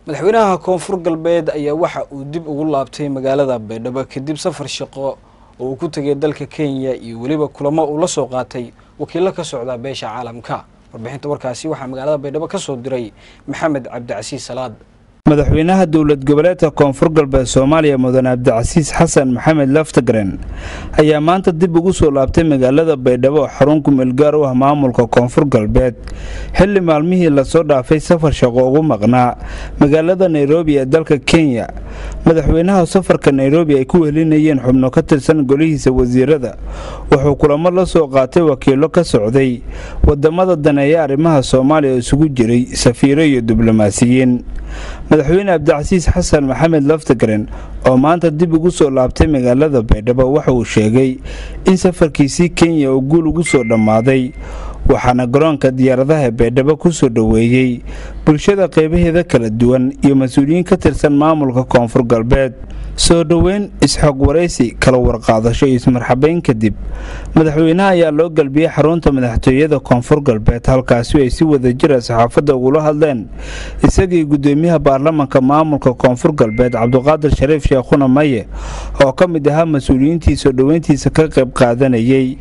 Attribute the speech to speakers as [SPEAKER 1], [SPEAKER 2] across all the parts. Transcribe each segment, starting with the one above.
[SPEAKER 1] madaxweynaha koonfur galbeed ayaa waxa uu dib ugu laabtay magaalada baydhabo kadib safar shaqo oo uu ku tegay dalka kenya iyo weliba kulamo uu la soo qaatay wakiilo ka socda beesha caalamka warbixinta warkaasi waxaa magaalada baydhabo ka soo diray maxamed cabdicasiis salaad
[SPEAKER 2] madaxweynaha dowlad goboleedka koonfur galbeed soomaaliya mudane cabdicasiis xasan maxamed laftagren ayaa maanta dib ugu soo laabtay magaalada baydhabo oo xarun kumeelgaar u ah maamulka koonfur galbeed xilli maalmihii lasoo dhaafay safar shaqo ugu maqnaa magaalada nairobi ee dalka kenya madaxweynaha safarka nairobi ay ku wehelinayeen xubno ka tirsan golihiisa wasiirada wuxuu kulamo la soo qaatay wakiilo ka socday wadamada daneeya arrimaha soomaaliya oo isugu jiray safiiro iyo diblomaasiyiin madaxweyne cabdicasiis xasan maxamed laftagren oo maanta dib ugu soo laabtay magaalada baydhabo waxa uu sheegay in safarkiisii kenya uu guul ugu soo dhammaaday waxaana garoonka diyaaradaha baydhabo ku soo dhoweeyey bulshada qeybaheeda kala duwan iyo mas-uuliyiin ka tirsan maamulka koonfur galbeed soo dhoweyn isxoog waraysi kala warqaadasho iyo ismarxabeyn kadib madaxweynaha ayaa loo galbiyey xarunta madaxtooyada koonfur galbeed halkaasi ay si wadajira saxaafadda ugula hadleen isagii gudoomiyaha baarlamanka maamulka koonfur galbeed cabdiqaadir shariif sheekhuna maye oo ka mid ahaa mas-uuliyiintii soo dhoweyntiisa ka qayb qaadanayey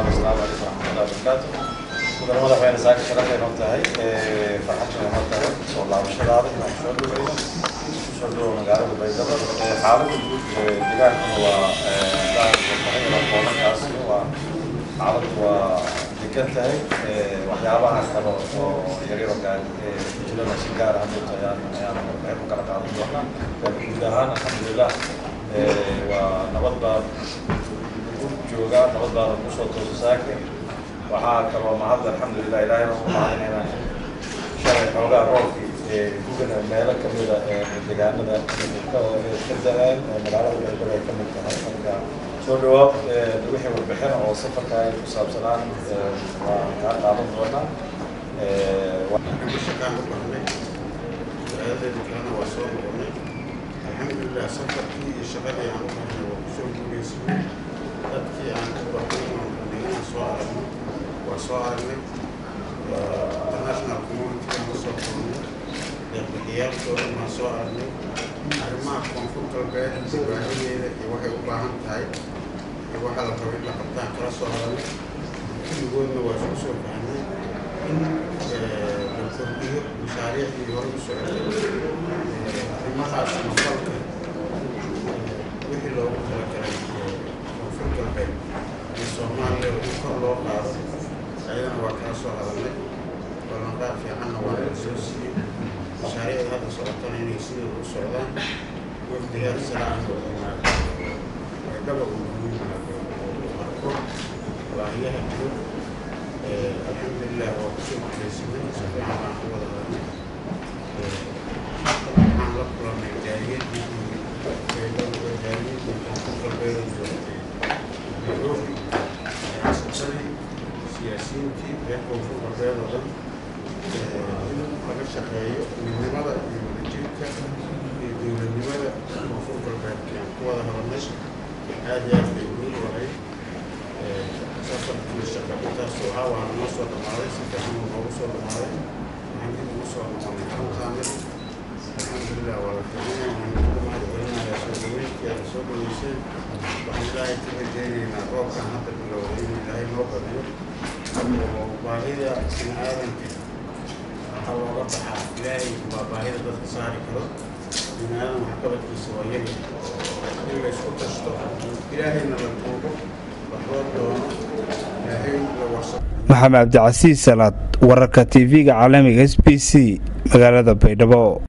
[SPEAKER 3] madaxweyne saaka sharafay noo tahay farxad bay noo tahay soo laabashadaada inaan soo dhaweyno soo dhawo magaalada baydhabo xaalada guud deegaankuna waa koobankaasi waa xaaladu waa degan tahay waxyaabaha kale oo yaryaro gaar jirana si gaar ah hadda ayaan ayaan warbixin u kala qaadan doonaa laakiin guud ahaan alxamdulilah waa nabad baa lagu joogaa nabad baa lagu soo toosa saaka waxaa kaloo mahad alxamdulilah ilaahay baan ku mahadinaynaa shalay xoogaa roobkii gugana meelo kamida deegaanada ka da-aan magaalada baydhabo ay kamid tahay marka soo dhawaab wixii warbixin oo safarka ay ku saabsanaan waan kaa qaadan doonaa
[SPEAKER 4] shaqaan u baxnay su-aaladeeda kalena waa soo noqonay alxamdulilah safarkii iyo shaqadii aan u baxnay waa kusoo guuleysanay dadkii aan u baxnay oon inaan soo aragnay waa soo aragnay international community aan soo kulnay deeqbixiyaalkoodan waan soo aragnay arrimaha koonfur galbeed baahideeda iyo waxay u baahan tahay iyo waxa la rabo in la qabtaan kala soo hadalnay kulligoodna waa isku soo fahnay in la kordhiyo mashaariicdii hore u socotay arrimahaas mafalka wixii loogu talagalay koonfur galbeed iyo soomaaliya in kor loo qaado ayadana waa kala soo hadalnay ballanqaad fiicanna waa la soo siiyey mashaariicda hadda socotana inay sidooda u socdaan wafdiga salaam baydhaba uu ugu yimaado arko baahiyaha jiro alxamdulilah waa kusoo guuleysanay si fiican baan ku wada hadalnay waxaan la kulannay jaaliyadii baydhaba jaaliyadii koonfur galbeeda joogtay nairobi ganacsasadii siyaasiyiintii reer koonfur galbeed oo dhan in laga shaqeeyo midnimada iyo wadajirka iyo dowladnimada koonfur galbeedka aan ku wada hadalnay aad iyo aad bay muhiim u ahayd safarkii shaqa intaas waxaa waana noo soo dhamaaday si fiican uu noogu soo dhamaaday waxaan dib ugu soo noqonay xaruntaanadi alxamdulilah waa la fiicnay waxaan ugu mahad celinayaa soo dhaweyntii aad soo dhaweyseen waxaan ilaahay ka rajeynaynaa roobkan hadda bilowday inuu ilaahay noo badiyo oo baahida bini aadanka waxa looga baxaa ilaahay baa baahida dadka saari karo bini aadan waxqabadkiisa waa yari in la isku tashto ilaahayna la tuugo wax loo doono ilaahay la warsa
[SPEAKER 2] maxamed cabdicasiis salaad wararka tv-ga caalamiga s b c magaalada baydhabo